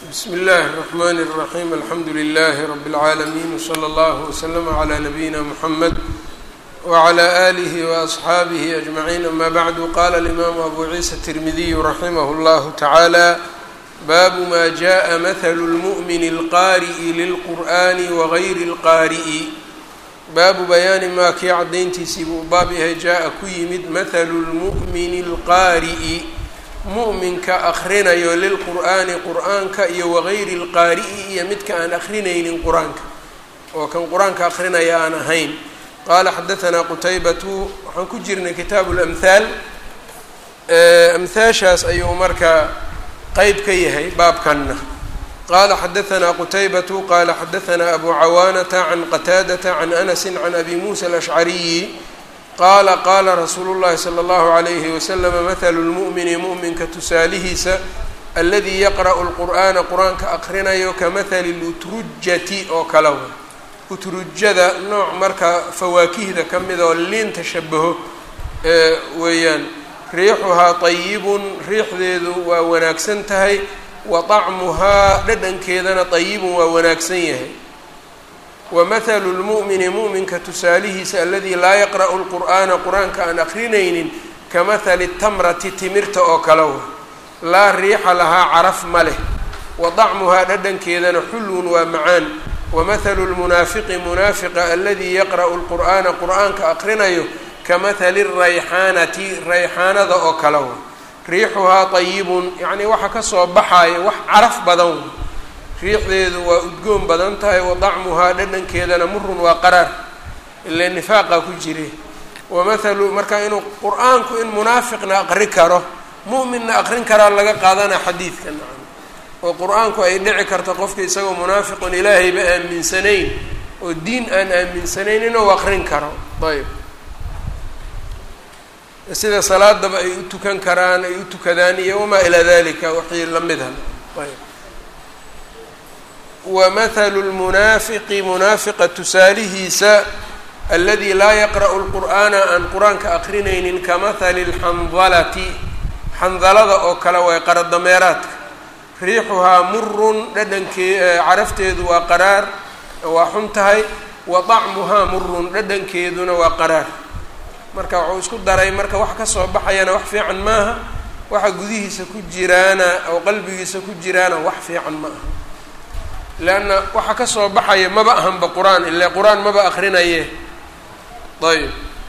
bsmi اllahi الرحmn الرaحيم alxamdu لlh رb العaalمين وslى اllه وslm عlى نabيina mحamed وعlى آlih وأصxaabih أجمعين ama bعd qala الإmam abu ciisa التirmidiy raximh اllah taعalى bab ma jaءa mثl الmؤmin الqariءi lلqur'an وغayr الqariءi baabu bayaani maa kii cadayntiisii buu baab yahay jaa-a ku yimid mathalu lmu'mini alqaari'i mu'minka akhrinayo lilqur'aani qur'aanka iyo wagayri lqaari'i iyo midka aan akrinaynin qur-aanka oo kan qur-aanka akrinaya aan ahayn qaala xadahanaa qutaybatu waxaan ku jirnay kitaabu lamhaal amhaashaas ayuu marka qeyb ka yahay baabkanna qala xadahanaa qutaybatu qala xadahanaa abu cawaanata can qataadata can anasi can abi muusa alashcariyi qaala qaala rasuulu llahi sala allahu alayhi waslama mathalu lmu'mini mu'minka tusaalihiisa aladii yaqra'u lqur'aana qur-aanka aqrinayo kamahali lutrujati oo kale wa utrujada nooc marka fawaakihda ka mid oo liinta shabaho weeyaan riixuhaa ayibun riixdeedu waa wanaagsan tahay wa طacmuhaa dhadhankeedana طayibun waa wanaagsan yahay wa mathalu lmu'mini mu'minka tusaalihiisa aladii laa yaqra'u lqur'aana qur-aanka aan akrinaynin ka mathali tamrati timirta oo kale wa laa riixa lahaa caraf ma leh wa طacmuhaa dhadhankeedana xulwun waa macaan wa mathalu lmunaafiqi munaafiqa aladii yaqra'u lqur'aana qur'aanka akrinayo ka mathali rayxaanati rayxaanada oo kale wa riixuhaa طayibun yacnii waxa kasoo baxaaya wax caraf badan riixdeedu waa udgoon badan tahay wa dacmuhaa dhadhankeedana murun waa qaraar ile nifaaqa ku jire wa mathalu marka inuu qur-aanku in munaafiqna aqri karo mu'minna aqrin karaa laga qaadana xadiidka nacam oo qur-aanku ay dhici karto qofka isagoo munaafiqun ilaahayba aaminsanayn oo diin aan aaminsanayn inuu aqrin karo ayb sida salaadaba ay u tukan karaan ay u tukadaan iyo wamaa ilaa dalika waxii lamidha ayb wa mathalu lmunaafiqi munaafiqa tusaalihiisa aladi laa yaqra'u lqur'aana aan qur-aanka akrinaynin ka mathali lxandalati xandalada oo kale way qaradameeraadka riixuhaa murun dhadhankee carafteedu waa qaraar waa xun tahay wa dacmuhaa murun dhadhankeeduna waa qaraar marka wuxuu isku daray marka wax kasoo baxayana wax fiican maaha waxa gudihiisa ku jiraana oo qalbigiisa ku jiraana wax fiican ma aha leanna waxa kasoo baxaya maba ahanba qur-aan ile qur-aan maba akrinaye ayb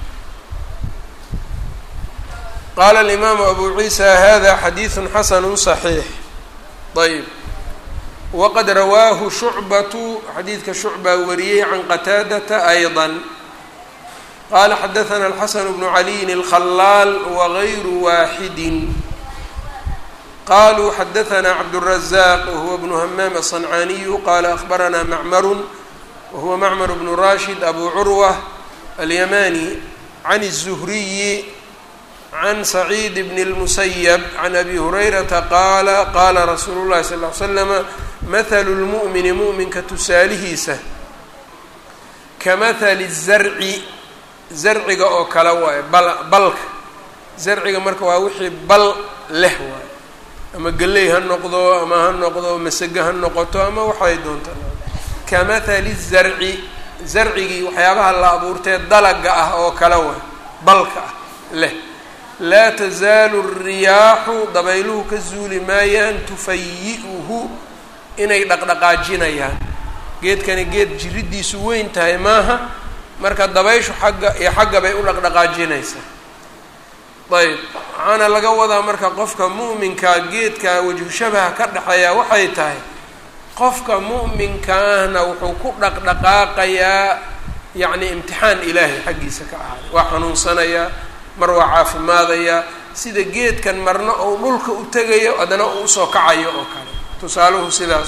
qaala alimaamu abu ciisa hada xadiidu xasanu صaxiix ayb waqad rawaahu shucbatu xadiidka shucbaa wariyey can qataadata ayضa qala xadaثna الxasn bnu عaliyin الkhalaal wغayru waaxidi qaluu xadaثna cabdالرaزaq wahuwa bnu hamaam الصنcaaniyu qala akhbarana macmaru wahuwa macmar bnu rashid abu curwة alyamani can الزhriyi can سacيid bn الmusyb can abi hurayrata qaala qala rasuulu الlahi sal ه slama maثlu اlmuؤmini muؤminka tusaalihiisa kamahali الzarci zarciga oo kale waayo bal balka zarciga marka waa wixii bal leh waayo ama galley ha noqdo ama ha noqdo masage ha noqoto ama waxay doonta kamahali zarci zarcigii waxyaabaha la abuurtee dalaga ah oo kale waayo balka ah leh laa tasaalu riyaaxu dabayluhu ka zuuli maayaan tufayi-uhu inay dhaqdhaqaajinayaan geedkani geed jiridiisu weyn tahay maaha marka dabayshu xagga iyo xagga bay u dhaqdhaqaajinaysaa ayb waxaana laga wadaa marka qofka mu'minkaa geedka wajhu shabaha ka dhexeeya waxay tahay qofka mu'minka ahna wuxuu ku dhaqdhaqaaqayaa yacni imtixaan ilaahay xaggiisa ka ahaaday waa xanuunsanayaa mar waa caafimaadayaa sida geedkan marna ou dhulka u tegayo haddana uu usoo kacayo oo kale tusaaluhu sidaas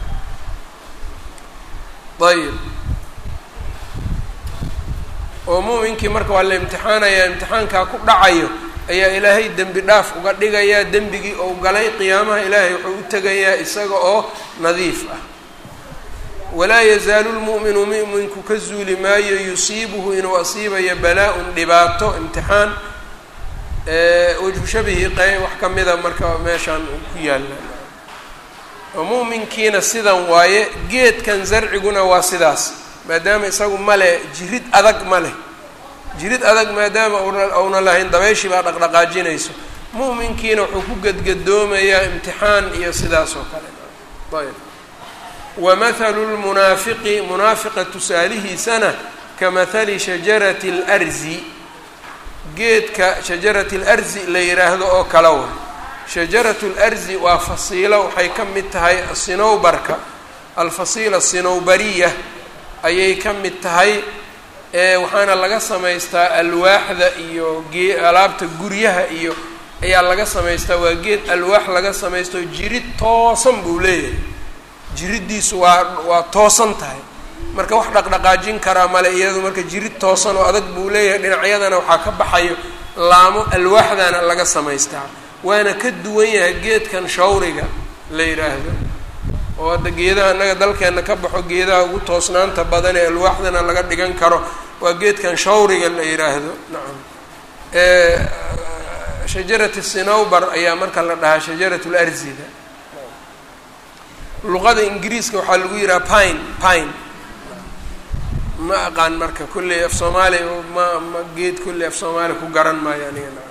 ayb oo muuminkii marka waa la imtixaanayaa imtixaankaa ku dhacayo ayaa ilaahay dembi dhaaf uga dhigayaa dembigii ou galay qiyaamaha ilaahay wuxuu u tegayaa isaga oo nadiif ah walaa yazaalu lmu'minu mu'minku ka zuuli maayo yusiibuhu inuu asiibayo balaa-un dhibaato imtixaan wajhu shabihi qey wax kamida marka meeshaan ku yaalla oo mu'minkiina sidan waaye geedkan zarciguna waa sidaas maadaama isagu male jirid adag ma leh jirid adag maadaama una lahayn dabayshii baa dhaqdhaqaajinayso mu'minkiina wuxuu ku gedgadoomayaa imtixaan iyo sidaas oo kale ayb wa mathalu lmunaafiqi munaafiqa tusaalihiisana ka mathali shajarati اlarzi geedka shajarati اlarzi la yidhaahdo oo kale wa shajaratu اlarzi waa fasiilo waxay ka mid tahay sinowbarka alfasiila sinowbariya ayay ka mid tahay waxaana laga samaystaa alwaaxda iyo gee alaabta guryaha iyo ayaa laga samaystaa waa geed alwaax laga samaysto jirid toosan buu leeyahay jiriddiisu waa waa toosan tahay marka wax dhaqdhaqaajin karaa male iyadu marka jirid toosan oo adag buu leeyahay dhinacyadana waxaa ka baxayo laamo alwaaxdana laga samaystaa waana ka duwan yahay geedkan shawriga la yidhaahdo oo hadda geedaha innaga dalkeenna ka baxo geedaha ugu toosnaanta badan ee alwaaxdana laga dhigan karo waa geedkan shawriga la yidhaahdo nacam shajarati sinowbar ayaa marka la dhahaa shajarat larzida luqada ingiriiska waxaa lagu yidhaha pine pine ma aqaan marka kulley af soomaali ma ma geed kulley af soomaali ku garan maayo aniga nacam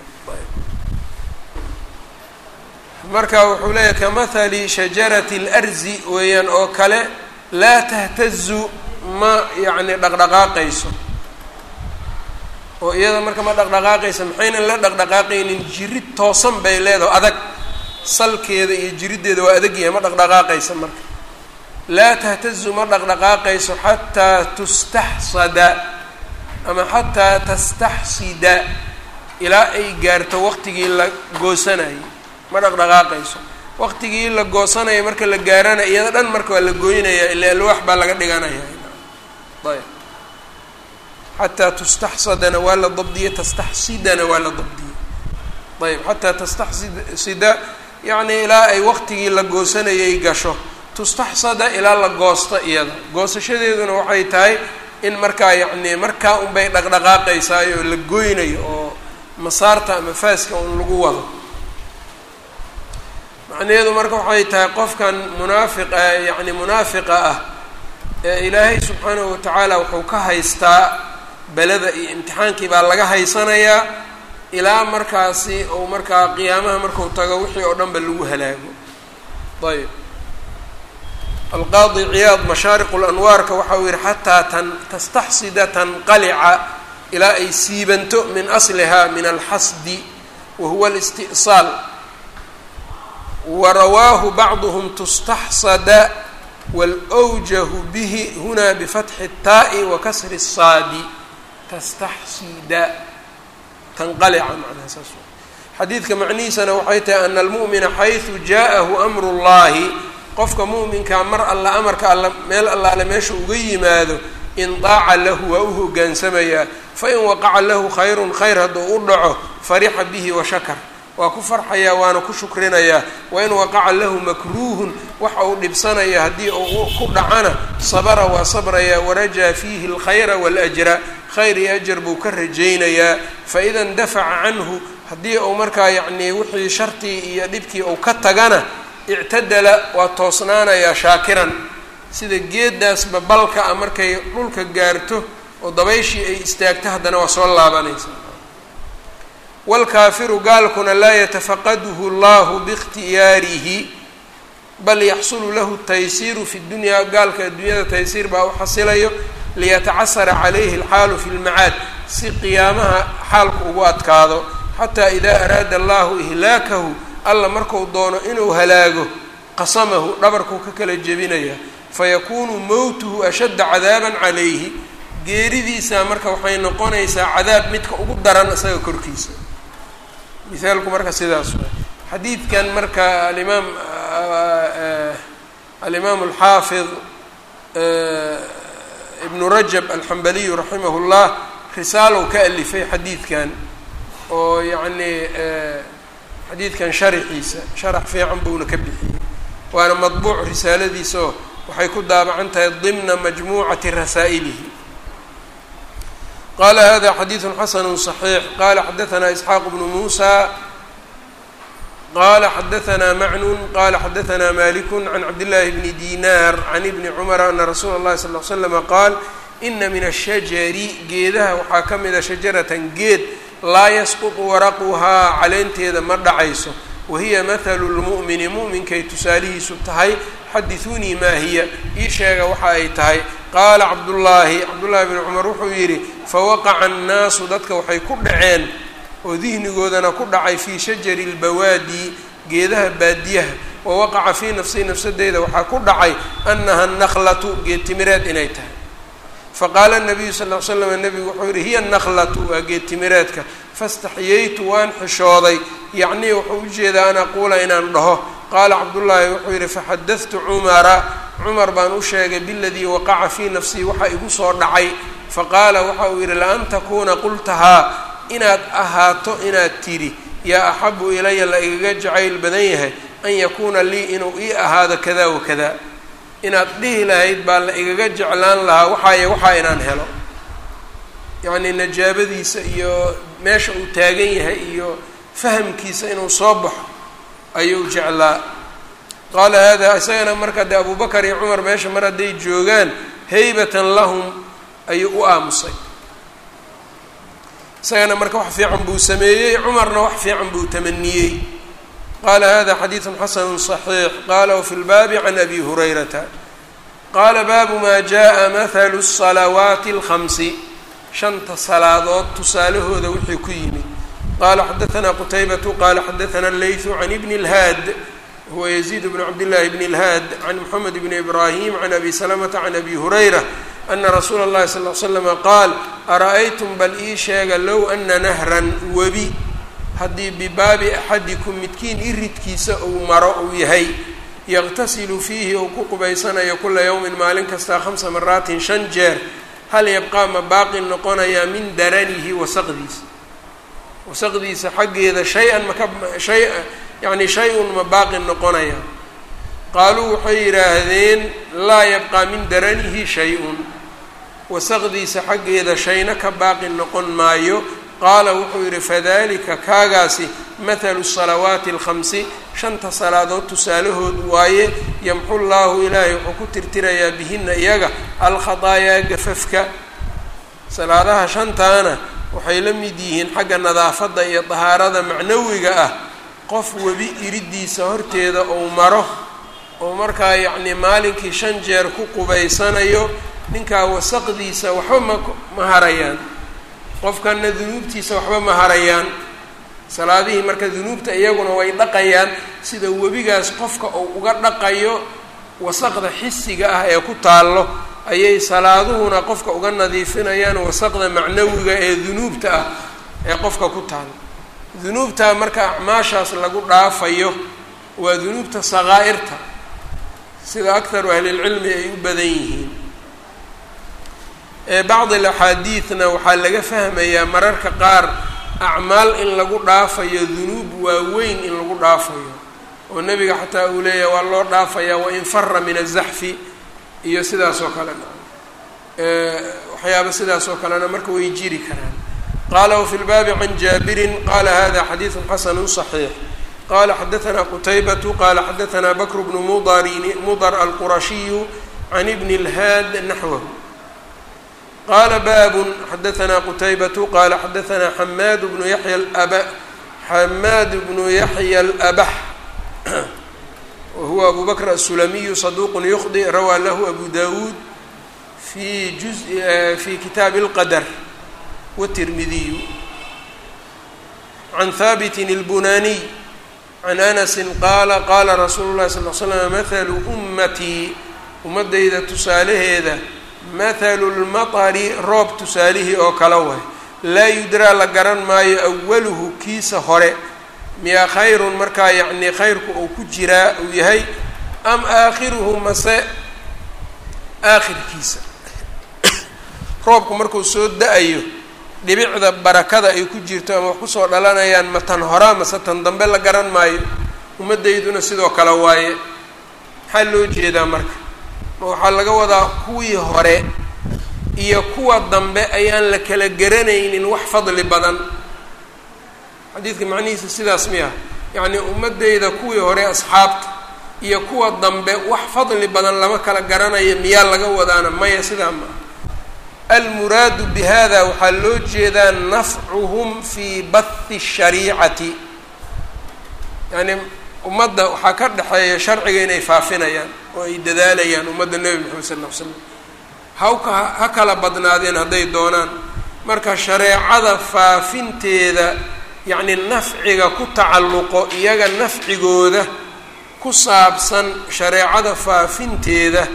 marka wuxuu leeyahay kamahali shajarati اlarzi weeyaan oo kale laa tahtazu ma yacni dhaqdhaqaaqayso oo iyada marka ma dhaqdhaqaaqaysa maxaynan la dhaqdhaqaaqaynin jirid toosan bay leedaho adag salkeeda iyo jiriddeeda waa adag yahay ma dhaqdhaqaaqaysa marka laa tahtazu ma dhaqdhaqaaqayso xataa tustaxsada ama xataa tastaxsida ilaa ay gaarto waqtigii la goosanayay ma dhaqdhaqaaqayso waqtigii la goosanaya marka la gaarana iyada dhan marka waa la gooynaya ila alwaax baa laga dhiganaya ayb xataa tustaxsadana waa la dabdiye tastaxsidana waa la dabdiye ayb xataa tastaxsida yacni ilaa ay waqtigii la goosanayay gasho tustaxsada ilaa la goosto iyada goosashadeeduna waxay tahay in markaa yacni markaa unbay dhaqdhaqaaqaysaayo la goynayo oo masaarta ama faaska un lagu wado macnaheedu marka waxay tahay qofkan munaafiqa yacni munaafiqa ah ee ilaahay subxaanahu watacaala wuxuu ka haystaa beleda iyo imtixaankii baa laga haysanayaa ilaa markaasi uu markaa qiyaamaha marku tago wixii oo dhan ba lagu halaago ayb alqaadi ciyaad mashaariqu lanwaarka waxa uu yihi xataa tan tastaxsida tanqalica ilaa ay siibanto min asliha min alxasdi wa huwa alisti'saal warawaahu bacduhm tustaxsada wاlأwjahu bihi huna bifatxi الtaa'i wa kasri الsaadi tastaxsida tanqalica macnaha saas xadiidka macnihiisana waxay tahay ana almu'mina xayثu jaaءahu amru اllahi qofka mu'minkaa mar alla amarka alla meel allaale meesha uga yimaado indaaca lahu waa u hogaansamayaa fain waqaca lahu khayrun khayr hadduu u dhaco farixa bihi washakar waa ku farxayaa waana ku shukrinayaa wain waqaca lahu makruuhun waxa uu dhibsanaya haddii uu ku dhacana sabara waa sabrayaa warajaa fiihi alkhayra waاlajra khayr iyo ajar buu ka rajaynayaa faida indafaca canhu haddii uu markaa yacnii wixii shartii iyo dhibkii uu ka tagana ictadala waa toosnaanayaa shaakiran sida geedaasba balka a markay dhulka gaarto oo dabayshii ay istaagto haddana waa soo laabanaysa wاlkaafiru gaalkuna laa yatafaqaduhu اllahu biاkhtiyaarihi bal yaxsulu lahu taysiiru fi dunyaa gaalka adduunyada taysiir baa u xasilayo liyatacasara calayhi اlxaalu fi lmacaad si qiyaamaha xaalku ugu adkaado xataa ida araada allahu ihlaakahu alla marku doono inuu halaago qasamahu dhabarkuu ka kala jebinaya fayakuunu mowtuhu ashadda cadaaban calayhi geeridiisa marka waxay noqonaysaa cadaab midka ugu daran isaga korkiisa mithaalku marka sidaas waay xadiidkan marka alimaam alimaam alxaafid ibnu rajab alxambaliyu raximah llah risaalow ka alifay xadiidkan oo yacnii xadiidkan sharaxiisa sharax fiican buuna ka bixiyey waana madbuuc risaaladiisaoo waxay ku daabacan tahay dimna majmuucati rasaa'ilihi qala hada xadiidu xasanu صaxiix qala xadaثna isxaaq bnu muusa qala xadaثna macnun qala xadaثna malik can cabdالlahi bni dinar can ibni cmra ana rasuula اllahi sal ll slama qaal ina min ashajari geedaha waxaa ka mida shajaratan geed laa yasqutu waraquhaa caleenteeda ma dhacayso wahiya mathalu lmu'mini mu'minkay tusaalihiisu tahay xadiثuunii maa hiya ii sheega waxa ay tahay qaala cabdullaahi cabdullaahi bni cumar wuxuu yidhi fawaqaca annaasu dadka waxay ku dhaceen oo dihnigoodana ku dhacay fii shajari اlbawaadi geedaha baadiyaha wawaqaca fii nafsii nafsadeyda waxaa ku dhacay annaha naklatu geed timireed inay tahay faqaala nabiyu sal l slam nebigu wuxuu yihi hiya naklatu waa geed timireedka faاstaxyaytu waan xishooday yacnii wuxuu ujeedaa an aquula inaan dhaho qaala cabdullaahi wuxuu yidhi faxadadtu cumara cumar baan u sheegay biladii waqaca fii nafsii waxa igu soo dhacay faqaala waxa uu yidhi laan takuuna qultahaa inaad ahaato inaad tidhi yaa axabu ilaya la igaga jacayl badan yahay an yakuuna lii inuu ii ahaado kada wakada inaad dhihi lahayd baa la igaga jeclaan lahaa waxaaye waxaa inaan helo yacnii najaabadiisa iyo meesha uu taagan yahay iyo fahamkiisa inuu soo baxo ayuu jeclaa qaala hada isagana marka dee abu bakar iyo cumar meesha mar hadday joogaan haybatan lahum ayuu u aamusay isagana marka wax fiican buu sameeyey cumarna wax fiican buu tamaniyey qaala hada xadiidu xasanu صaxiix qala wfi lbaabi can abi hurayrata qaala baabu ma jaءa mathalu الصalawaati اlhamsi shanta salaadood tusaalahooda wixii ku yimid qala xadaثna qutaybatu qala xadaثna اleyثu can ibni اlhaad huwa yaziid bn cabdillahi bn اlhaad can mxamed bn ibrahim can abi salamata can abi hurayra ana rasuula اllahi sal l slama qaal ara-aytum bal ii sheega low ana nahran webi haddii bibaabi axadikum midkiin iridkiisa uu maro uu yahay yaqtasilu fiihi ou ku qubaysanayo kula yowmin maalin kastaa khamsa maraatin shan jeer hal yabqaa ma baaqi noqonayaa min daranihi wasaqdiisa wasaqdiisa xaggeeda shay-an maka shay yacni shay-un ma baaqi noqonaya qaaluu waxay yidhaahdeen laa yabqaa min daranihi shay-un wasaqdiisa xaggeeda shayna ka baaqi noqon maayo qaala wuxuu yidhi fadalika kaagaasi mathalu salawaati alkhamsi shanta salaadood tusaalahood waaye yamxu llaahu ilaahay wuxuu ku tirtirayaa bihina iyaga alkhataayaa gafafka salaadaha shantaana waxay la mid yihiin xagga nadaafadda iyo dahaarada macnawiga ah qof webi iridiisa horteeda uu maro oo markaa yacnii maalinkii shan jeer ku qubaysanayo ninkaa wasaqdiisa waxba ma ma harayaan qofkana dunuubtiisa waxba ma harayaan salaadihii marka dunuubta iyaguna way dhaqayaan sida webigaas qofka uu uga dhaqayo wasaqda xisiga ah ee ku taallo ayay salaaduhuna qofka uga nadiifinayaan wasaqda macnawiga ee dunuubta ah ee qofka ku taalo dunuubtaa marka acmaashaas lagu dhaafayo waa dunuubta sakaa'irta sida akharu ahlilcilmi ay u badan yihiin bacdi alaxaadiidna waxaa laga fahmayaa mararka qaar acmaal in lagu dhaafayo dunuub waaweyn in lagu dhaafayo oo nebiga xataa uu leeyahay waa loo dhaafayaa wain fara min azaxfi iyo sidaas oo kalena waxyaaba sidaas oo kalena marka way jiri karaan qaala wfi lbaabi can jaabirin qala hada xadiidu xasanu صaxiix qala xadaثna qutaybatu qala xadaثna bakr bnu mudrin mudr alqurashiyu can ibni اlhaad naxwahu qala bab xadaثna qutaybatu qala xadaثna xamaad bnu yaya aba xamaad bnu yaxya اlabax wahuwa abu bakr aلsulamiyu صaduq ykhdi rawaa lahu abu dawuud fi juz fi kitaabi اlqadr wالtirmidiyu can haabiti اlbunaniy can anasi qaala qaala rasuulu اlahi sal l slam mathalu ummatii ummadayda tusaalaheeda mathalu lmaطari roob tusaalihii oo kala way laa yudraa la garan maayo awaluhu kiisa hore miyaa khayrun markaa yacnii khayrku uu ku jiraa uu yahay am aakhiruhu mase aakhirkiisa roobku markuu soo da-ayo dhibicda barakada ay ku jirto ama wax kusoo dhalanayaan ma tan horaa mase tan dambe la garan maayo ummaddayduna sidoo kale waaye maxaa loo jeedaa marka ma waxaa laga wadaa kuwii hore iyo kuwa dambe ayaan la kala garanaynin wax fadli badan xadiidka macnihiisa sidaas miya yacnii ummaddeyda kuwii hore asxaabta iyo kuwa dambe wax fadli badan lama kala garanayo miyaa laga wadaana maya sidaa ma aha almuraadu bi hada waxaa loo jeedaa nafcuhum fii bathi shariicati yacni ummadda waxaa ka dhexeeya sharciga inay faafinayaan oo ay dadaalayaan ummadda nebi maxamed sal ll ly slam hawka ha kala badnaadeen hadday doonaan marka shareecada faafinteeda yacni nafciga ku tacalluqo iyaga nafcigooda ku saabsan shareecada faafinteeda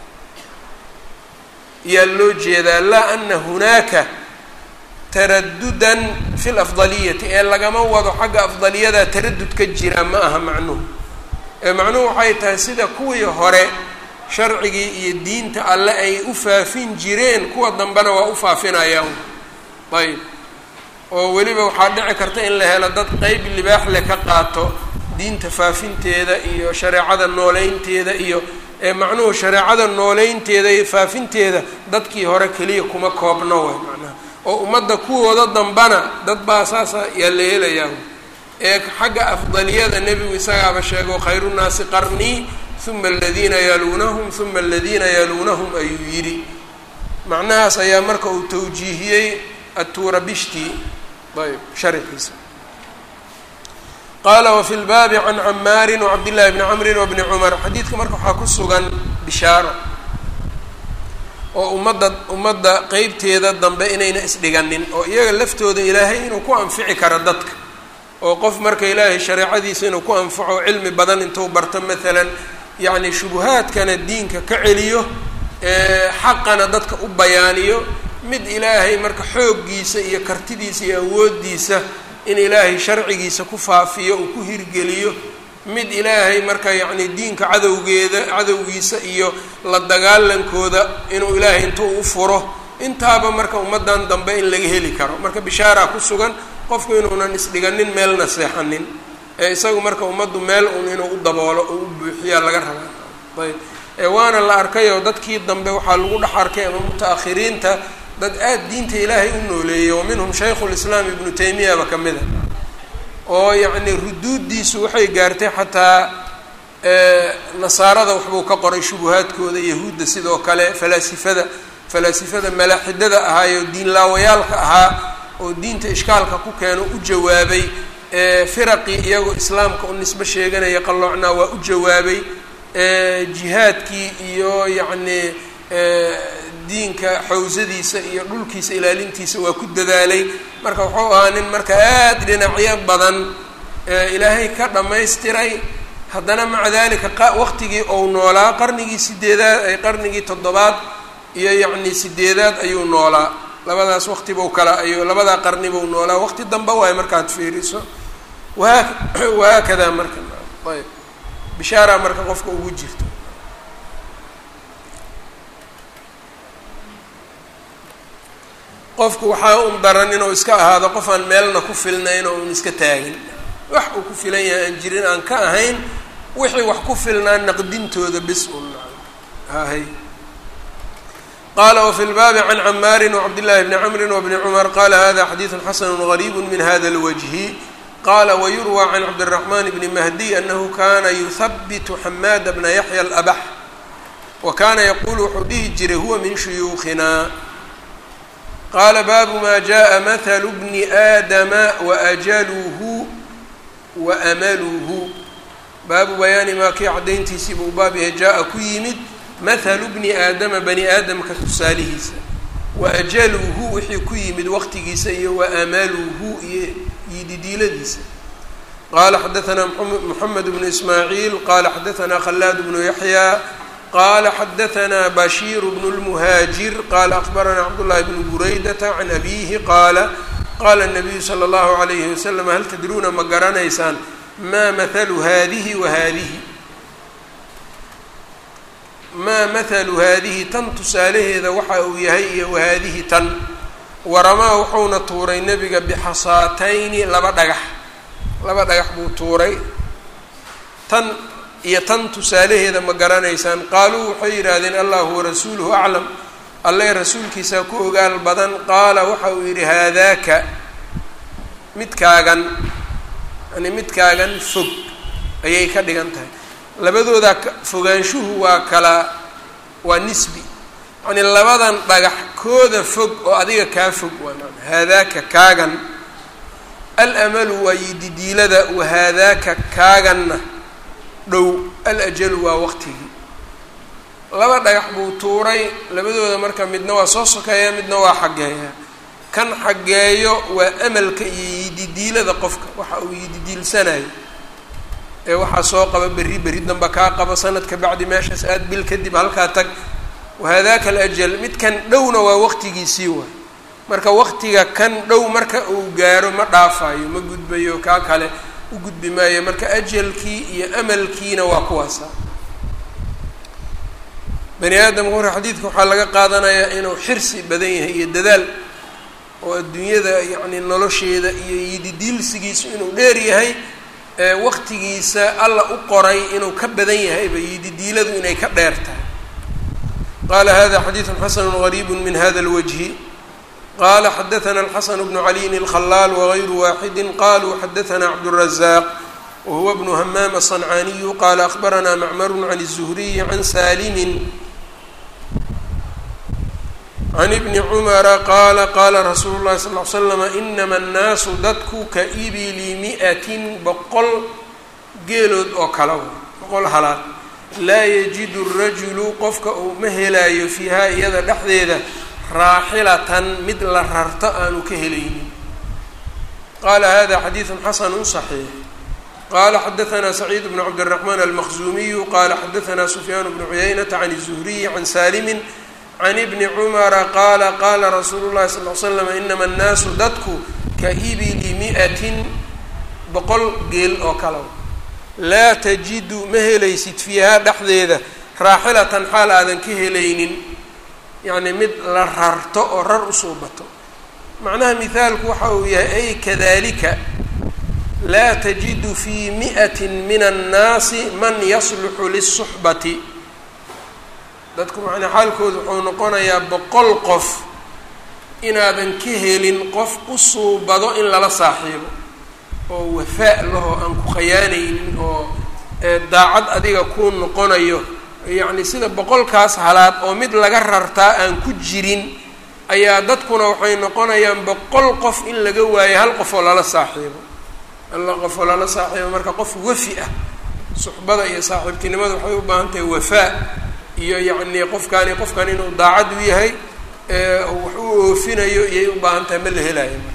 yaa loo jeedaa laa ana hunaaka taradudan fi lafdaliyati ee lagama wado xagga afdaliyada taradud ka jira ma aha macnuhu ee macnuhu waxay tahay sida kuwii hore sharcigii iyo diinta alle ay u faafin jireen kuwa dambena waa u faafinayaan ayb oo weliba waxaa dhici karta in la helo dad qeyb libaax leh ka qaato diinta faafinteeda iyo shareecada nooleynteeda iyo ee macnuhu shareecada nooleynteeda iyo faafinteeda dadkii hore keliya kuma koobno way macnaha oo ummadda kuwooda dambana dad baa saasa yaa la helayaa ee xagga afdaliyada nebigu isagaaba sheego khayru nnaasi qarnii uma aladiina yaluunahum uma aladiina yaluunahum ayuu yidhi macnahaas ayaa marka uu tawjiihiyey aturabishti ayb sharxiisa qaala wafi lbaabi can camaarin wacabdillahi bni camrin wabni cumar xadiidka marka waxaa ku sugan bishaaro oo ummadda ummadda qeybteeda dambe inayna isdhiganin oo iyaga laftooda ilaahay inuu ku anfici karo dadka oo qof marka ilaahay shareecadiisa inuu ku anfaco cilmi badan intuu barto maalan yacni shubuhaadkana diinka ka celiyo xaqana dadka u bayaaniyo mid ilaahay marka xooggiisa iyo kartidiisa iyo awooddiisa in ilaahay sharcigiisa ku faafiyo uu ku hirgeliyo mid ilaahay marka yacni diinka cadowgeeda cadowgiisa iyo la dagaalankooda inuu ilaahay intuu u furo intaaba marka ummaddan dambe in laga heli karo marka bishaaraa ku sugan qofku inuunan isdhiganin meelna seexanin ee isagu marka ummaddu meel un inuu u daboolo oo u buuxiyaa laga rabaa ayb ee waana la arkayoo dadkii dambe waxaa lagu dhex arkay ama muta-akhiriinta dad aada diinta ilaahay u nooleeyay wa minhum shaykhu lislaam ibnu taymiyaba ka mid a oo yacni ruduuddiisu waxay gaartay xataa nasaarada waxbuu ka qoray shubuhaadkooda yahuudda sidoo kale falaasifada falaasifada malaaxidada ahaayo diinlaawayaalka ahaa oo diinta ishkaalka ku keeno u jawaabay firaqii iyagoo islaamka u nisbo sheeganaya qalloocnaa waa u jawaabay jihaadkii iyo yacni diinka xawsadiisa iyo dhulkiisa ilaalintiisa waa ku dadaalay marka wuxuu ahaa nin marka aada dhinacyo badan ilaahay ka dhammaystiray haddana maca dalika waqtigii ou noolaa qarnigii sideedaad qarnigii toddobaad iyo yacni sideedaad ayuu noolaa labadaas waqti buu kala ayuu labadaa qarni buu noolaa waqti dambe waayo markaad fiiriso wahaa wahaakadaa marka ayb bishaaraa marka qofka ugu jirto qofku waxaa un daran inuu iska ahaado qof aan meelna ku filnayn oo un iska taagin wax uu ku filan yahay aan jirin aan ka ahayn wixii wax ku filnaa naqdintooda bis un hahay qala wfi lbaabi can camaari wcabdillahi bni camri wbni cumar qala hada xadiidu xasanu gariibu min hada اlwajhi qala wayurwى can cabdالraxman bni mahdiy anahu kana yuhabitu xamaada bna yaxya alabax wa kana yaqulu wuxuu dhihi jiray huwa min shuyuukhina qaala baabu ma jaءa mathalu bni aadama waajaluhu waamaluhu baabu bayaani maa kii cadayntiisii buu baab yahay jaa-a ku yimid mathalu bni aadama bani aadamka tusaalihiisa wa ajaluhu wixii ku yimid waqtigiisa iyo wa amaluhu iyo yididiiladiisa qaala xadaanaa moxamed bnu ismaaciil qaala xadaanaa khalaad bnu yaxya qaala xadaanaa bashiir bnu lmuhaajir qaala akbaranaa cabdullahi bnu buraydata can abiihi qaala qaala nabiyu sala allahu alayhi wasalam hal tadruuna ma garanaysaan maa mathalu hadihi wa hadihi maa mathalu haadihi tan tusaalaheeda waxa uu yahay iyo wahaadihi tan waramaa wuxuuna tuuray nebiga bixasaatayni laba dhagax laba dhagax buu tuuray tan iyo tan tusaalaheeda ma garanaysaan qaaluu waxay yidhaahdeen allahu warasuuluhu aclam alle rasuulkiisaa ku ogaal badan qaala waxa uu yidhi haadaaka midkaagan yani midkaagan fog ayay ka dhigan tahay labadooda fogaanshuhu waa kala waa nisbi yani labadan dhagax kooda fog oo adiga kaa fog waa haadaaka kaagan alamalu waa yididiilada wahaadaaka kaaganna dhow alajalu waa waqtigii laba dhagax buu tuuray labadooda marka midna waa soo sokeeya midna waa xaggeeya kan xaggeeyo waa amalka iyo yididiilada qofka waxa uu yididiilsanayo ee waxaa soo qaba berri berri damba kaa qabo sanadka bacdi meeshaas aad bil kadib halkaa tag wahadaaka alajal midkan dhowna waa waqtigiisii waay marka waqtiga kan dhow marka uu gaaro ma dhaafayo ma gudbayo kaa kale u gudbi maayo marka ajalkii iyo amalkiina waa kuwaasa bani aadamka marka xadiidka waxaa laga qaadanayaa inuu xirsi badan yahay iyo dadaal oo adduunyada yacni nolosheeda iyo yididiilsigiisu inuu dheer yahay waqtigiisa alla u qoray inuu ka badan yahayba yididiiladu inay ka dheer tahay qala hada xadiidu xasanu gariibu min hada اlwجhi qala xadaثna الxasan bnu caliyin الkhalaal wغayru waxidi qaluu xadaثna cabdالraزaq wahuwa bnu hamaam الصنcaaniyu qala akhbarana macmar can الزhriyi can salimin can ibni cumara qaala qaala rasuulu llahi sal l slama inama annaasu dadku ka ibili mi-atin boqol geelood oo kala wa boqol halaad laa yajidu rajulu qofka uu ma helaayo fiihaa iyada dhexdeeda raaxilatan mid la rarto aanu ka helaynin qaala hada xadiidu xasanu صaxiix qala xadaثna saciid bnu cabdالرaحman almaqzumiyu qala xadaثna sufyaan bnu cuyaynata can الzuhriyi can salimi can ibni cumara qaala qaala rasuulu llahi sal l slam inama annaasu dadku ka ibili mi-atin boqol geel oo kale laa tajidu ma helaysid fiihaa dhexdeeda raaxilatan xaal aadan ka helaynin yacni mid la rarto oo rar usoo bato macnaha mihaalku waxa uu yahay ay kadalika laa tajidu fii mi'atin min annaasi man yasluxu lisuxbati dadku macnaa xaalkooda wuxuu noqonayaa boqol qof inaadan ka helin qof u suubado in lala saaxiibo oo wafaa lahoo aan ku khayaanaynin oo daacad adiga kuu noqonayo yacni sida boqolkaas halaad oo mid laga rartaa aan ku jirin ayaa dadkuna waxay noqonayaan boqol qof in laga waayo hal qof oo lala saaxiibo hal qof oo lala saaxiibo marka qof wafi ah suxbada iyo saaxiibtinimada waxay u baahan tahay wafaa iyo yacni qofkaani qofkan inuu daacad u yahay wax u oofinayo iyay u baahan tahay ma la helaayo marka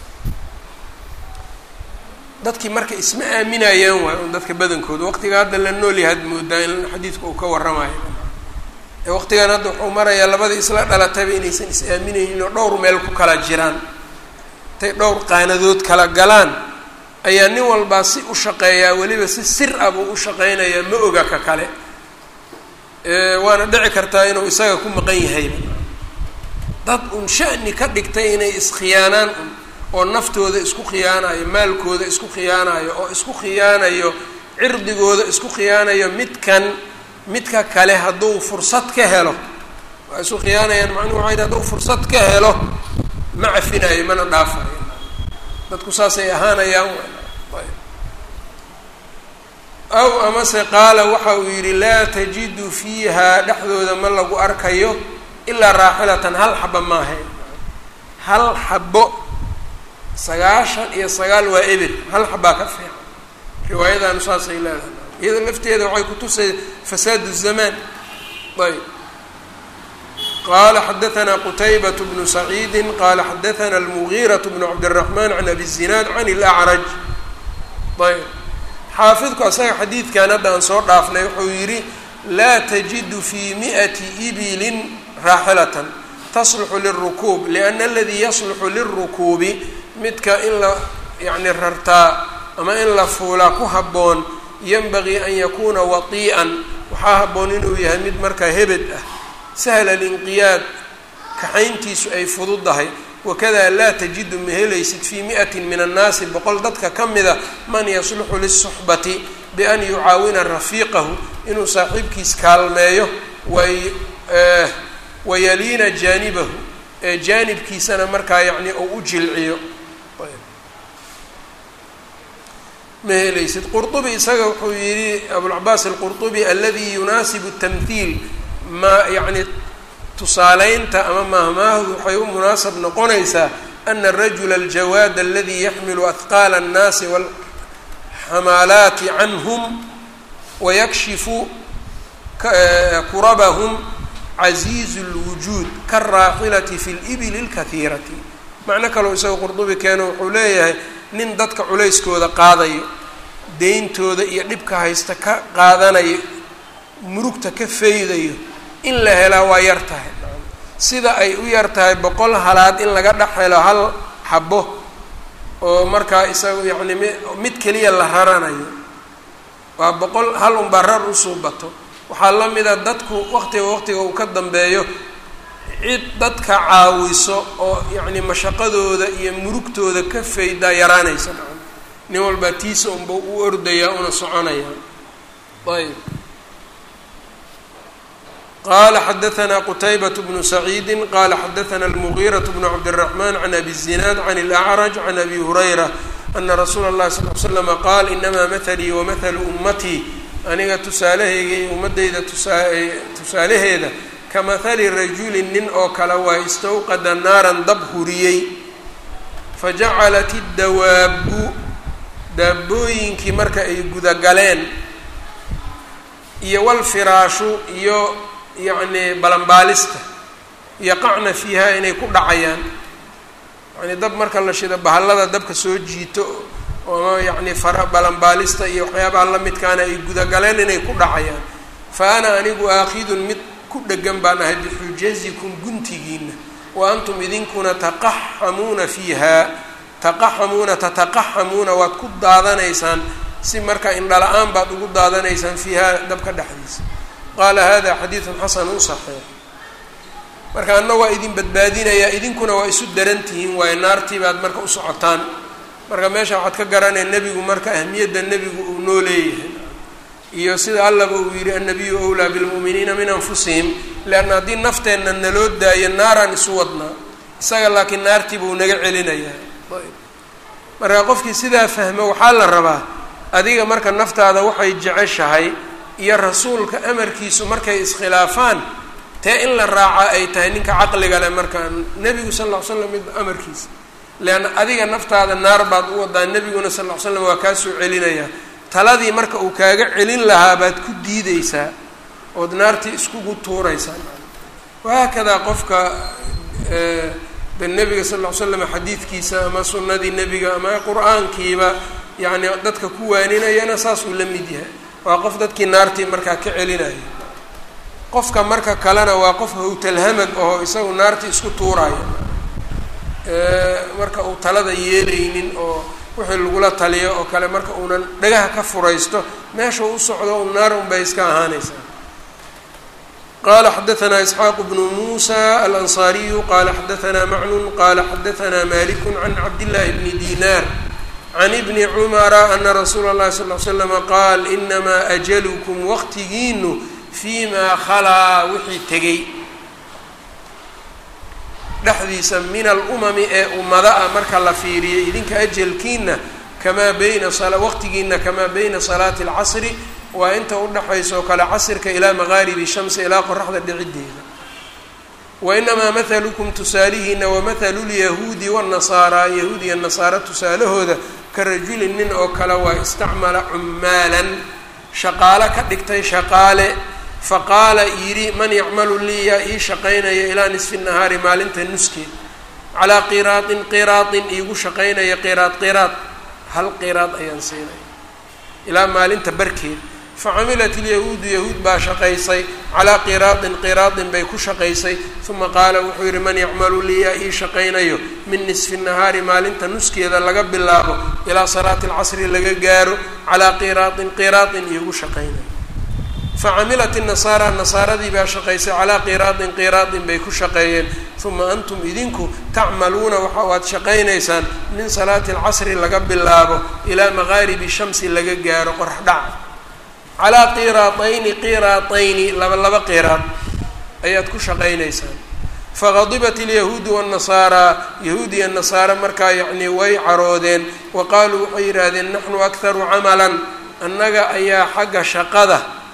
dadkii marka isma aaminayaan waay un dadka badankooda waqtiga hadda la nool yahaad moodaa in xadiidka uu ka warramayo waqtigan hadda wuxuu marayaa labada isla dhalatayba inaysan is aaminaynin oo dhowr meel ku kala jiraan intay dhowr qaanadood kala galaan ayaa nin walbaa si u shaqeeyaa weliba si sir ah buu u shaqeynayaa ma oga ka kale waana dhici kartaa inuu isaga ku maqan yahayba dad un sha'ni ka dhigtay inay iskhiyaanaan un oo naftooda isku khiyaanayo maalkooda isku khiyaanayo oo isku khiyaanayo cirdigooda isku khiyaanayo midkan midka kale hadduu fursad ka helo waa isu khiyaanayaan macnuhu waxay dhi hadduu fursad ka helo ma cafinayo mana dhaafayo dadku saasay ahaanayaan aw amase qaala waxa uu yidhi laa tajidu fiiha dhexdooda ma lagu arkayo ilaa raaxilatan hal xaba maaha hal xabo sagaashan iyo sagaal waa eber hal xabaa ka fiican riwaayadaanu saasay leedahay iyada lafteeda waxay kutusay fasaad الzamaan ayb qala xadaثna qtaybaة bnu saciidi qala xadaثna اlmugiiraة bnu cabdالرaحman can abi الzinaad can اlأcraj ayb xaafidku asaga xadiidkan hadda aan soo dhaafnay wuxuu yidhi laa tajidu fii miئati ibilin raaxilatan tasluxu liلrukuub liأna aladii yasluxu liلrukuubi midka in la yani rartaa ama in la fuulaa ku habboon yanbagii an yakuuna watii'an waxaa habboon inuu yahay mid markaa hebed ah sahla alinqiyaad kaxayntiisu ay fududahay wakada laa tajidu ma helaysid fii mi'atin min annaasi boqol dadka ka mida man yasluxu lisuxbati bian yucaawina rafiiqahu inuu saaxiibkiis kaalmeeyo way wayaliina jaanibahu ee jaanibkiisana markaa yacni uu u jilciyo ma helaysid qurطubi isaga wuxuu yihi abulcabaas alqurطubi aladi yunaasibu الtamhiil ma yani tusaaleynta ama maahmaahdu waxay u munaasab noqonaysaa ana الrajula aljawaad aladi yaxmilu ahqaala الnaasi wاlxamaalaati canhum wayakshifu kurabahum caziizu اlwujuud kaالraaxilati fi اlibli اlkahiirati macno kaloo isaga qurdubi keeno wuxuu leeyahay nin dadka culayskooda qaadayo deyntooda iyo dhibka haysta ka qaadanayo murugta ka faydayo in la helaa waa yar tahay sida ay u yar tahay boqol halaad in laga dhex helo hal xabo oo markaa isaga yacni mi mid keliya la raranayo waa boqol hal unbaa rar usuu bato waxaa la mida dadku waqtiga waqtiga uu ka dambeeyo cid dadka caawiso oo yacni mashaqadooda iyo murugtooda ka faydaa yaraanaysa nin walbaa tiisa unba u ordayaa una soconayaa ayb qala xadaثna qtaybaة bnu saciidi qala xadaثna اlmugiiraة bnu cabdالرaحman can abi الzinaad can اlأcraj can abi hurayra ana rasuula اllahi sal ly slama qaal inamaa mahalii wamahalu ummatii aniga tusaalahayga iyo ummadayda tusaalaheeda kamahali rajuli nin oo kale waa istawqada naaran dab huriyey fajacalat اdawaabu daabooyinkii marka ay gudagaleen iyo walfiraashu iyo yacni balanbaalista yaqacna fiiha inay ku dhacayaan yani dab marka la shido bahallada dabka soo jiito ama yacni fara balanbaalista iyo waxyaabaha la midkaana ay gudagaleen inay ku dhacayaan fa ana anigu aakhidun mid ku dhegan baan ahay bixujazikum guntigiina wa antum idinkuna taqaxamuuna fiiha taqaxamuuna tataqaxamuuna waad ku daadanaysaan si marka indhala-aan baad ugu daadanaysaan fiiha dabka dhexdiisa qaala hada xadiidun xasanun saxiix marka anna waa idin badbaadinayaa idinkuna waa isu daran tihiin waayo naartii baad marka u socotaan marka meesha waxaad ka garanaya nebigu marka ahmiyadda nebigu uu noo leeyahay iyo sida allaba uu yidhi annabiyu owlaa bilmu'miniina min anfusihim leanna haddii nafteenna naloo daayo naaraan isu wadnaa isaga laakiin naartii buu naga celinayaa marka qofkii sidaa fahmo waxaa la rabaa adiga marka naftaada waxay jeceshahay iyo rasuulka amarkiisu markay iskhilaafaan tee in la raaca ay tahay ninka caqliga leh markaa nebigu sal ll ly slam mid amarkiisa leanna adiga naftaada naar baad u wadaa nebiguna sal ll ly slam waa kaa soo celinayaa taladii marka uu kaaga celin lahaa baad ku diideysaa ood naartii iskugu tuuraysaa wahaakadaa qofka de nebiga sal ll ly slam xadiidkiisa ama sunnadii nebiga ama qur-aankiiba yacni dadka ku waaninayana saas uu la mid yahay waa qof dadkii naartii markaa ka celinaya qofka marka kalena waa qof hawtalhamag oo isagu naartii isku tuuraya marka uu talada yeelaynin oo wixii lagula taliyo oo kale marka uunan dhagaha ka furaysto meesha u socdo u naar unbay iska ahaanaysaa qala xadaثna isxaaq bnu musa alanصariyu qala xadaثna macnun qala xadaثna malik can cabdillahi bni dinar can ibni cumara ana rasuula اllahi sal ly slama qaal inamaa ajalukm waqtigiinu fii maa khalaa wixii tegey dhexdiisa min alumami ee ummada ah marka la fiiriyay idinka ajalkiina kamaa bayna waqtigiina kamaa bayna salaati اlcasri waa inta udhexaysa oo kale casrka ilaa maqaaribi shamsi ilaa qoraxda dhicideeda wainamaa mathalukum tusaalihiina wamathalu lyahuudi wاnasaaraa yahuud iyo nasaara tusaalahooda ka rajulin nin oo kale waa istacmala cumaalan shaqaale ka dhigtay shaqaale faqaala yidhi man yacmalu lii yaa ii shaqaynaya ilaa nisfi nahaari maalinta nuskeed calaa qiraadin qiraadin iigu shaqaynaya qiraad qiraad hal qiraad ayaan siinaya ilaa maalinta barkeed facamilat ilyahuudu yahuud baa shaqaysay calaa qiraadin qiraadin bay ku shaqaysay uma qaala wuxuu yidhi man yacmalu lii yaa ii shaqaynayo min nisfi nahaari maalinta nuskeeda laga bilaabo ilaa salaati alcasri laga gaaro calaa qiraadin qiraadin iigu shaqaynayo facamilat inasaara nasaaradii baa shaqaysay calaa qiraadin qiraadin bay ku shaqeeyeen uma antum idinku tacmaluuna waxa waad shaqaynaysaan min salaati alcasri laga bilaabo ilaa maqaaribi shamsi laga gaaro qorax dhaca calaa qiraatayni qiraatayni laba laba qiraad ayaad ku shaqaynaysaan faqadibat ilyahuudu waannasaaraa yahuud iyo nasaare markaa yacnii way caroodeen wa qaaluu waxay yidhaahdeen naxnu akharu camalan annaga ayaa xagga shaqada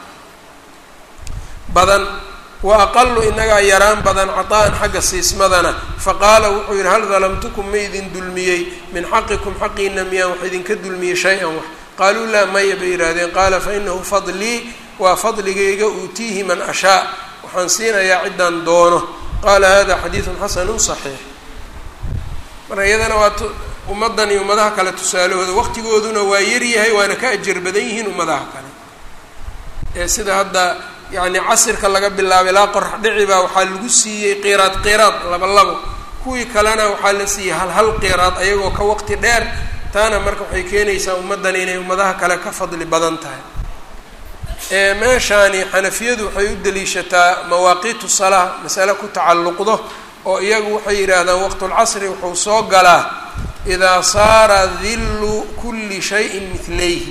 badan wa aqalu inagaa yaraan badan caطaa'an xagga siismadana faqaala wuxuu yidhi hal dalamtukum ma idin dulmiyey min xaqikum xaqiina miyaan wax idinka dulmiyey shay-an wax qaaluu laa maya bay yidhaahdeen qaala fainahu fadlii waa fadligayga uutiihi man ashaa waxaan siinayaa ciddaan doono qaala hada xadiidun xasanu صaxiix marka iyadana waa ummaddan iyo ummadaha kale tusaalahooda waqtigooduna waa yaryahay waana ka ajar badan yihiin ummadaha kale ee sida hadda yacni casirka laga bilaabay ilaa qorax dhici baa waxaa lagu siiyey qiraad qiraad laba labo kuwii kalena waxaa la siiyey hal hal qiraad ayagoo ka waqti dheer taana marka waxay keenaysaa ummaddan inay ummadaha kale ka fadli badan tahay meeshaani xanafiyadu waxay u daliishataa mawaaqiitu salaa masale ku tacalluqdo oo iyagu waxay yidhaahdaan waqtulcasri wuxuu soo galaa idaa saara dillu kulli shayin midlayhi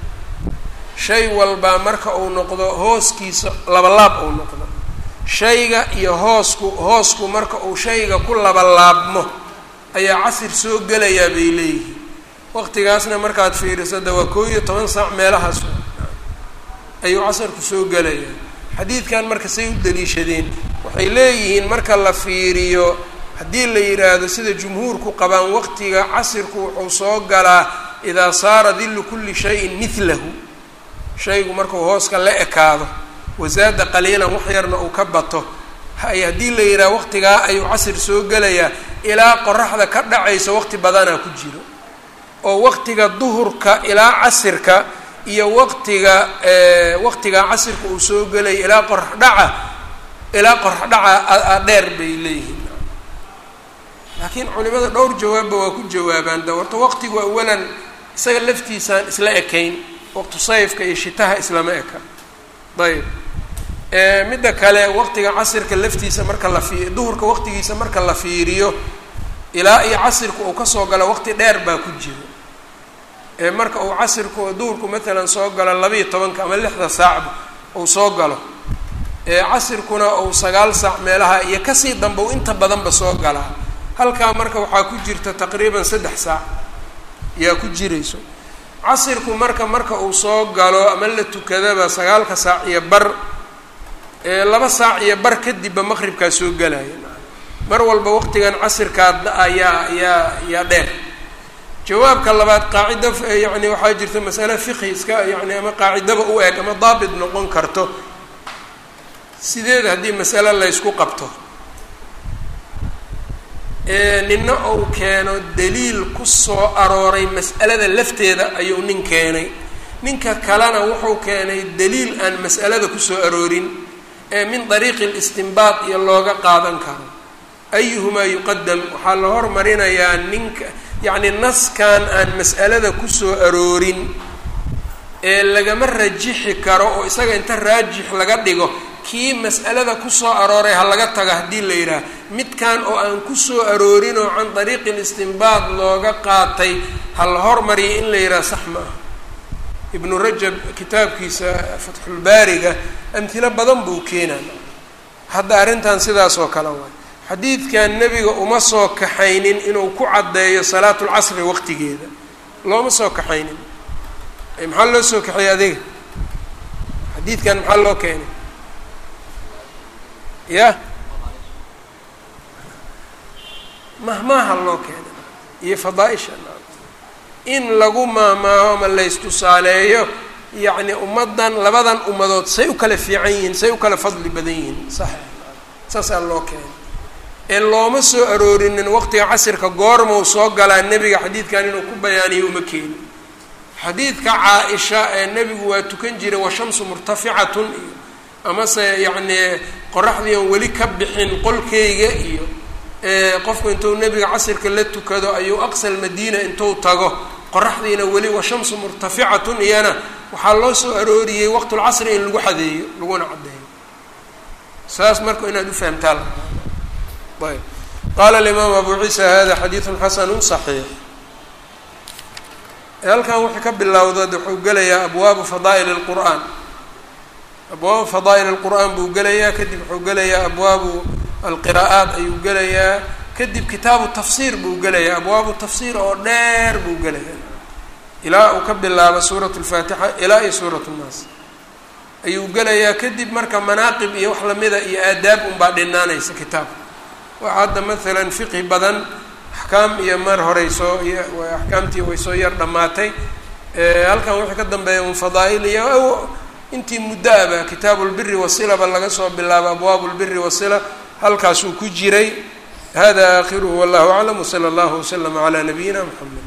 shay walbaa marka uu noqdo hooskiisa labalaab uu noqdo shayga iyo hoosku hoosku marka uu shayga ku labalaabmo ayaa casir soo gelayaa bay leeyihiin waqtigaasna markaad fiiriso de waa koo iyo toban saac meelahaas ayuu casarku soo gelayaa xadiidkan marka say u daliishadeen waxay leeyihiin marka la fiiriyo haddii la yidhaahdo sida jumhuurku qabaan waqtiga casirku wuxuu soo galaa idaa saara dillu kulli shayin midlahu shaygu markuu hooska la ekaado wasaada qaliilan wax yarna uu ka bato hay haddii la yidhaha waqtigaa ayuu casir soo gelayaa ilaa qoraxda ka dhacayso waqti badanaa ku jiro oo waqtiga duhurka ilaa casirka iyo waqtiga waqtigaa casirka uu soo gelaya ilaa qorax dhaca ilaa qorax dhaca dheer bay leeyihiin laakiin culimada dhowr jawaabba waa ku jawaabaan da horta waqtigu awalan isaga laftiisaan isla ekayn waqtu sayfka iyo shitaha islama eka ayb midda kale waqtiga casirka laftiisa marka la fi duhurka waqtigiisa marka la fiiriyo ilaa iyo casirka uu kasoo galo waqti dheer baa ku jiro marka uu casirku duhurku maalan soo galo labaiyo tobanka ama lixda saacba uu soo galo casirkuna uu sagaal saac meelaha iyo kasii dambe u inta badanba soo galaa halkaa marka waxaa ku jirta taqriiban saddex saac yaa ku jirayso casirku marka marka uu soo galo ama la tukadaba sagaalka saac iyo bar laba saac iyo bar kadibba maqribkaa soo gelaya mar walba waqtigan casirkaa ayaa yaa yaa dheer jawaabka labaad qaacido yani waxaa jirta masale fiqhi iska yani ama qaacidaba u eg ama daabit noqon karto sideed haddii masale laysku qabto nina uu keeno daliil ku soo arooray mas'alada lafteeda ayuu nin keenay ninka kalena wuxuu keenay daliil aan mas'alada kusoo aroorin ee min dariiqi listinbaad iyo looga qaadan karo ayuhumaa yuqadam waxaa la hormarinayaa ninka yacni naskan aan mas'alada kusoo aroorin ee lagama rajixi karo oo isaga inta raajix laga dhigo kii mas'alada kusoo arooray ha laga taga haddii la yidhaah midkan oo aan kusoo aroorin oo can dariiqi listinbaad looga qaatay ha la hormariya in la yidhaha sax ma ah ibnu rajab kitaabkiisa fatxulbaariga amhilo badan buu keenaa hadda arrintan sidaas oo kale waay xadiidkan nebiga uma soo kaxaynin inuu ku caddeeyo salaatulcasri waqtigeeda looma soo kaxaynin maxaa loo soo kaxeeyey adiga xadiidkan maxaa loo keenay ya mahmaaha loo keenay iyo fadaaisha in lagu maahmaaho ama laystusaaleeyo yacni ummaddan labadan ummadood say u kala fiican yihiin say u kala fadli badan yihiin sax saasaa loo keenay ee looma soo aroorinin waqtiga casirka goormau soo galaa nebiga xadiidkan inuu ku bayaaniyo uma keenin xadiidka caa-isha ee nebigu waa tukan jiray washamsu murtaficatun iyo amase yacnii qoraxdii oon weli ka bixin qolkeyga iyo qofku intuu nebiga casirka la tukado ayuu aqsal madiina intuu tago qoraxdiina weli washamsu murtaficatun iyana waxaa loo soo arooriyey waqtulcasri in lagu xadeeyo laguna caddeeyo saas marka inaad ufahamtaa ayb qaala alimaam abu ciisa hada xadiidun xasanu صaxiix halkan wuxuu ka bilowda wuxuu gelayaa abwaabu fadaa'il اlqur'aan abwaabu fadaa'il اlqur'aan buu gelayaa kadib wuxuu gelayaa abwaabu alqiraa'aat ayuu gelayaa kadib kitaabu tafsiir buu gelayaa abwaabu tafsiir oo dheer buu gelayaa ilaa uu ka bilaabo suurat lfaatixa ilaa iyo suurat nnaas ayuu gelayaa kadib marka manaaqib iyo wax lamida iyo aadaab unbaa dhinaanaysa kitaabka waxa hadda maalan fiqhi badan axkaam iyo mar horey soo axkaamtii way soo yar dhammaatay halkan wixii ka dambeeya un fadaa'il iyo intii muddo aba kitaabu lbiri wasilaba laga soo bilaabo abwaabu lbiri wasila halkaasuu ku jiray hada aakhiruhu wallahu aclam wsala allahu waslama calaa nabiyina mxamed